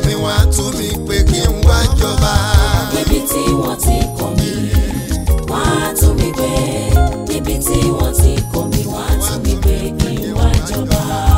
mi wọ́n á tú mi pé kí n wá jọba. níbi tí wọ́n ti kọ̀ mí wọ́n á tún mi gbé níbi tí wọ́n ti kọ̀ mí wọ́n á tún mi gbé kí n wá jọba.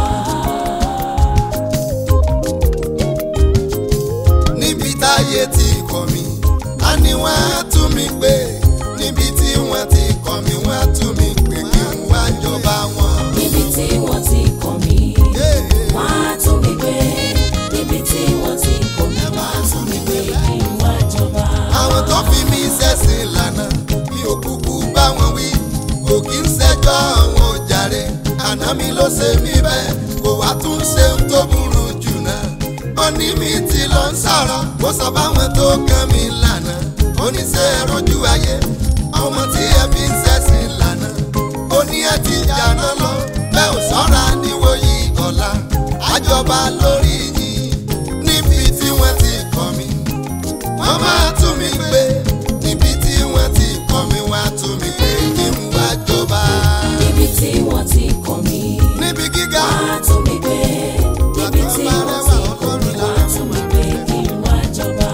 níbi táyé ti kọ̀ mí á ní wọ́n á tú mi pé níbi tí wọ́n ti kọ̀ mí wọ́n á tú mi pé kí n wá jọba wọn. níbi tí wọ́n ti kọ̀ mí Yeah. wọ́n á tún mi gbé níbi tí wọ́n ti kọ̀ mí wọ́n á tún mi gbé kí n wá jọba. àwọn tó fi mí ṣẹ̀sìn lànà mi ò kúkú bá wọn wí kò kí ń ṣẹjọ́ àwọn òjàre àná mi ló ṣe mí bẹ́ẹ̀ kò wá tún ṣe ń tó burú jù náà ó ní mi ti lọ ń sọ̀rọ̀ kó sọ báwọn tó kàn mí lànà ó ní ṣe rojú ayé ọmọ tí ẹ fi ń ṣẹ̀sìn lànà ó ní ẹ ti jàná lọ bẹ́ẹ̀ ò sọ́ra níwòyí ọ̀la àjọba lórí yìí níbi tí wọ́n ti kọ́ mi wọ́n máa tún mi gbé níbi tí wọ́n ti kọ́ mi wá tún mi gbé kí n wá jọba. níbi tí wọ́n ti kọ̀ mí níbi gíga wọ́n á tún mi gbé níbi tí wọ́n ti kọ̀ mí wọ́n á tún mi gbé kí n wá jọba.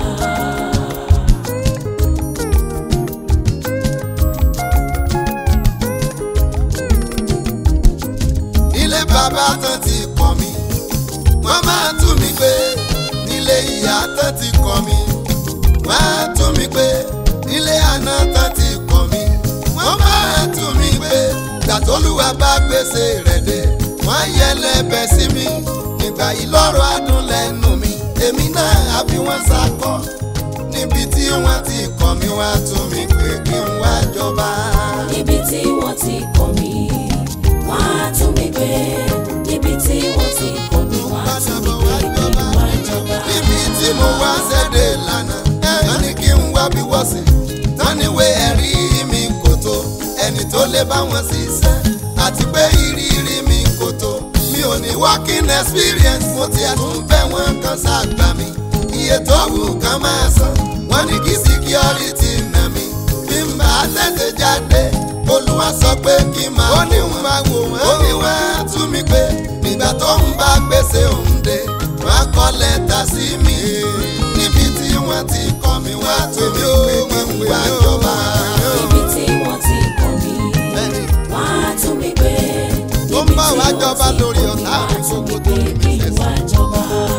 nílé bàbá tán ti kọ́ mi wọ́n máa tún mi gbé nílé ìyá tán ti kọ́ mi wọ́n á tún mi gbé nílé àná tán ti kọ́ mi wọ́n máa tún mi gbé gbàtólúwa bá gbèsè rẹ̀ dé wọ́n yẹ lẹ́bẹ̀ sí mi nígbà yìí lọ́rọ̀ adùn lẹ́nu mi èmi náà á fi wọ́n sakọ́ níbi tí wọ́n ti kọ́ mi wọ́n á tún mi gbé kí n wá jọba. níbi tí wọ́n ti kọ̀ mí wọ́n á tún mi gbé níbi tí wọ́n ti kọ̀ mí wọ́n á tún mi gbé kí n wá jọba. níbi tí mo wá ṣẹ́dẹ̀ lánàá wọ́n ní kí n wá bí wọ́n sí táníwé ẹ̀rí mi kò tó ẹni tó lè bá wọn ṣiṣẹ́ àti pé ìrírí mi kò tó mi ò ní working experience mo tiẹ̀ tún bẹ̀ wọ́n kan ṣàgbà mi iye tó wù kán máa san wọ́n ní kí security nà mí bí n bá tètè jáde olúwa sọ pé kí n máa ó ní wọn máa wò wọ́n ó ní wọ́n á tú mi pé nígbà tó ń bá gbèsè òun dé wọ́n á kọ lẹ́tà sí mi níbi tí wọ́n ti kọ́ mi wá tó mi pé kí n wá jọba. níbi tí wọ́n ti kọ̀ mí wọ́n á tún mi gbé Ó ń níbi bá tí wa wọ́n jọba ti lórí kọ̀ mí ọ̀tá wọ́n á mi tún mi gbogbo gbé tó kí ní n wá jọba.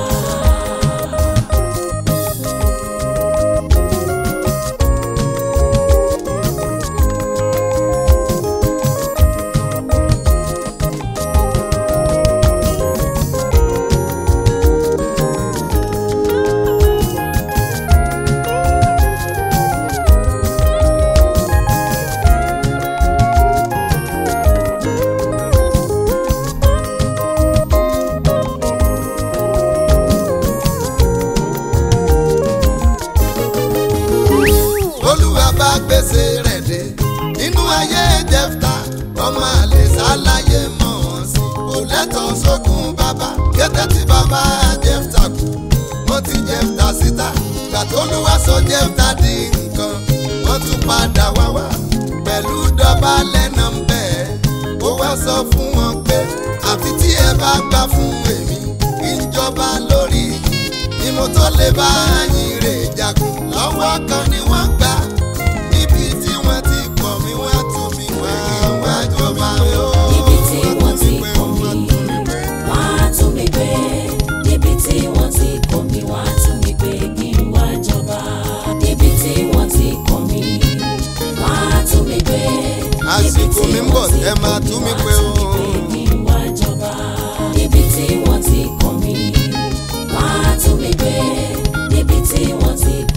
olúwa bá gbèsè rẹ̀ dé nínú ayé jẹ́fta ọmọ àlè sáláyé mọ̀ ọ́n sí kò lẹ́tọ̀ọ́ sógun bàbá kété tí bàbá jẹ́fta kú wọ́n ti jẹ́fta síta gbàtólúwa sọ jẹ́fta di nǹkan wọ́n tún padà wá wá pẹ̀lú dọ̀bálẹ̀ náà ń bẹ̀ ó wá sọ fún wọn pé àfi tí ẹ bá gbà fún èmi kí n jọba lórí yìí ni mo tó lè bá yín rè jagun lọ́wọ́ kan ni wọ́n gbà níbi tí wọ́n ti kọ̀ mí wá tú mi wá wá jọba o. níbi tí wọ́n ti kọ̀ mí wọ́n á tún mi gbé níbi tí wọ́n ti kọ̀ mí wọ́n á tún mi gbé kí n wá jọba. níbi tí wọ́n ti kọ̀ mí wọ́n á tún mi gbé Àsìkò mi ń bọ̀, ẹ máa tú mi pé o. kí n wá jọba. níbi tí wọ́n ti kọ̀ mí wọ́n á tún mi gbé níbi tí wọ́n ti